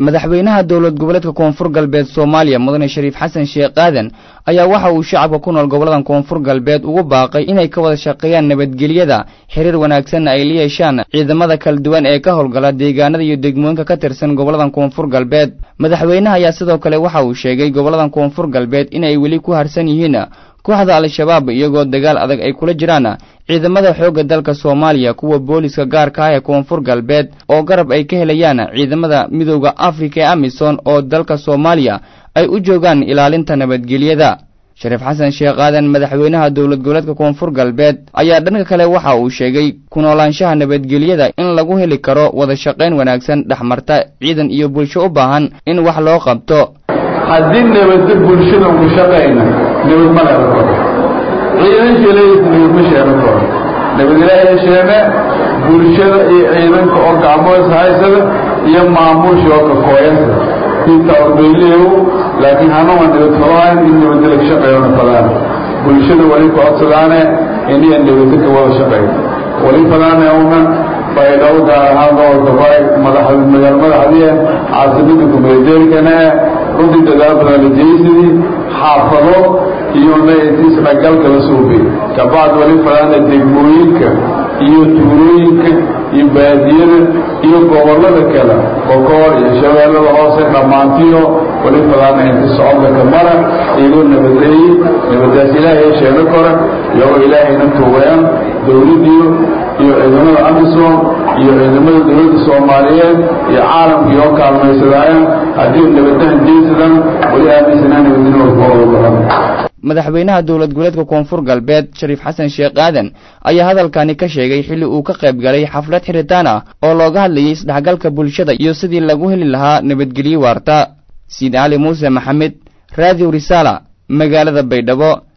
madaxweynaha dowlad goboleedka koonfur galbeed soomaaliya mudane shariif xasan sheekh aadan ayaa waxa uu shacabka ku nool gobolladan koonfur galbeed ugu baaqay inay ka wada shaqeeyaan nabadgelyada xiriir wanaagsanna ay la yeeshaan ciidamada kala duwan ee ka howlgala deegaanada iyo degmooyinka ka tirsan gobolladan koonfur galbeed madaxweynaha ayaa sidoo kale waxa uu sheegay gobolladan koonfur galbeed inay weli ku harsan yihiin kooxda al-shabaab iyagoo dagaal adag ay kula jiraan ciidamada xoogga dalka soomaaliya kuwa booliska gaarka ah ee koonfur galbeed oo garab ay ka helayaan ciidamada midooda afrika ee amisom oo dalka soomaaliya ay u joogaan ilaalinta nabadgelyada shariif xasan sheekh aadan madaxweynaha dowlad goboleedka koonfur galbeed ayaa dhanka kale waxa uu sheegay ku noolaanshaha nabadgelyada in lagu heli karo wada shaqayn wanaagsan dhexmarta ciidan iyo bulsho u baahan in wax loo qabto haddii nabadda bulshada ugu shaqayna nabad ma laga koro ciidanka leeyis nabad ma sheegan karo nabad ilaahay sheeme bulshada iyo ciidanka oo gacmoos haysada iyo maamuusha oo ka kooyasa inta ordayleeyo laakiin hanuuma nabad falahayn in nabadda laga shaqeeyona falaan bulshada wali ku codsadaane iniya nabadda ka wada shaqeeyo wali falaane una baydhabo gaar ahaan gobolka bay madax magaal madaxdiye caasimada gumeedeelkana runtii dadaal badan la jeysadii xaafado iyo isdhagalka la suubiy kabacd wali falaana degmooyinka iyo tuulooyinka iyo baadiyada iyo gobollada kale bokool iyo shabeellada hoose dhammaantiyo wali falaana inti socodka ka mara iyagoo nabadeeyey nabadaas ilaahay sheego kora iyagoo ilaahayna tuugayaan dowladdiyo iyo ciidamada amisom iyo ciidamada dowladda soomaaliyeed iyo caalamkii oo kaalmaysadaayaan haddii nabadahan jeysadaan wali aaminsanaa nabadinooda badan madaxweynaha dowlad goboleedka koonfur galbeed shariif xasan sheekh aadan ayaa hadalkani ka sheegay xilli uu ka qayb galay xaflad xiritaan ah oo looga hadlayay isdhexgalka bulshada iyo sidii lagu heli lahaa nabadgelyo waarta siid cali muuse maxamed raadiw risaala magaalada baydhabo